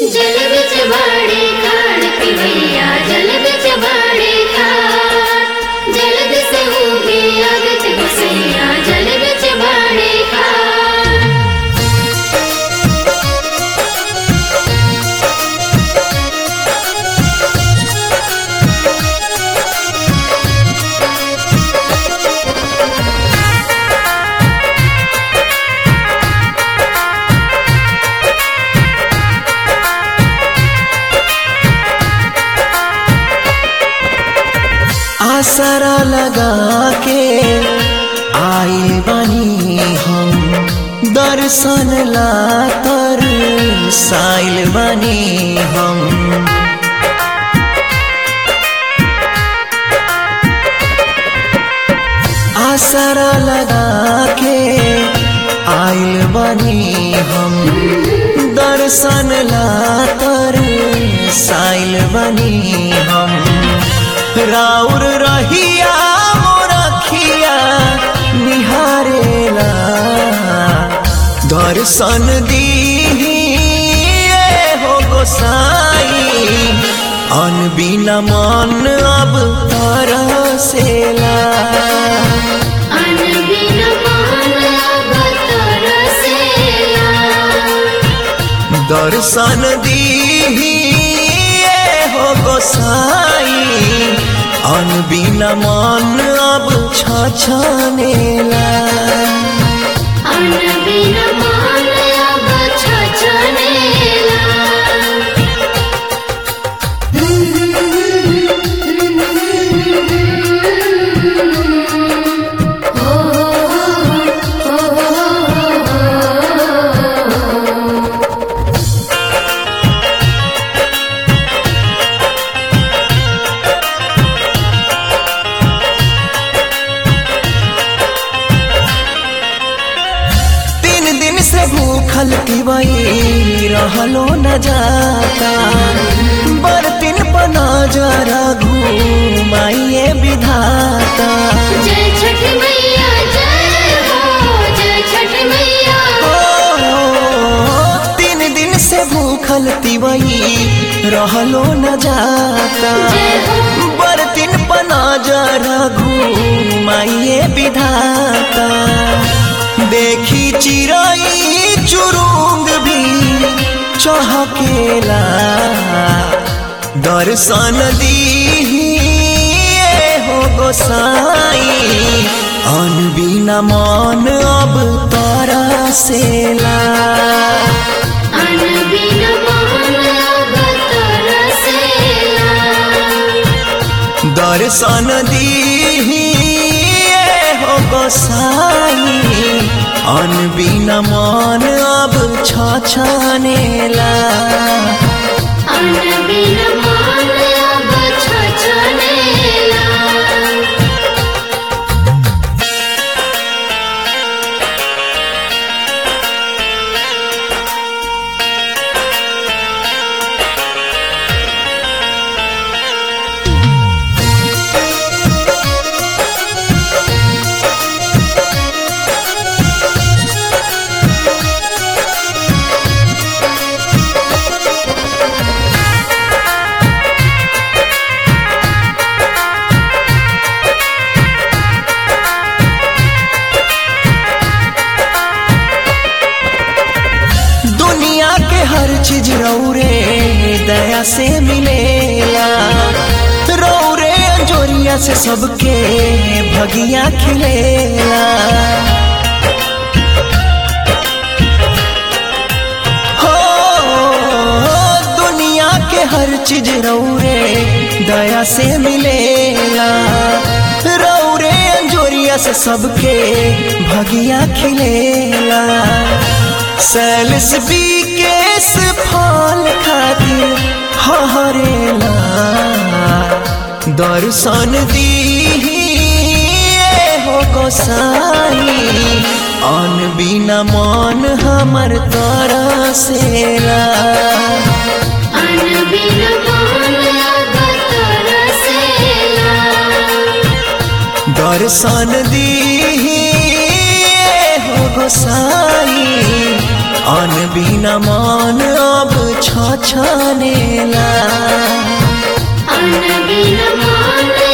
जल बिच बाड़े खाड़ पिबैया जल बिच बाड़े खाड़ जलद से उगे अगत बसैया जल बिच बाड़े खाड़ आसरा लगा के आए बनी हम दर्शन ला तर साइल बनी हम आसरा लगा के आइल बनी हम दर्शन ला तर साइल बनी हम राउर रहिया मोरखिया निहारेला दर्शन दीही ए हो गोसाई अनबिना मन अब तरसेला अन बिन मान अब तरसेला दर्शन दीही ए हो गोसाई अनबिना मन अब छछनेला अन बिन मान अब छछनेला तीन दिन से भूखल पिबई रहलो न जाता बर्तिन पना जरा घूमाइए विधाता जय छठ मैया जय हो जय छठ मैया ओ, तीन दिन से भूखल पिबई रहलो न जाता जय हो बर्तिन पना जरा घूमाइए विधाता देखी चिड़ई चुरुंग भी चहकेला दर्शन दीही ए हो गोसाई अनबिना मन अब तरसेला अन बिन मान अब तरसेला दर्शन दीही ए हो गोसाई अनबिना मन अब छछनेला अन बिन मान अब छछनेला दुनिया के हर चीज रौरे दया से मिलेला रौरे जोरिया से सबके भगिया खिलेला हो दुनिया के हर चीज रौरे दया से मिलेला रौरे जोरिया से सबके भगिया खिलेला सैलस बी केस फल खातिर हरेला दर्शन दीही ए हो गोसाई अन बिना मन हमर तरसेला अन बिन मान अब तरसेला दर्शन दीही ए हो गोसाई अन बिना मन अब छ छनेला अन्न बिन मान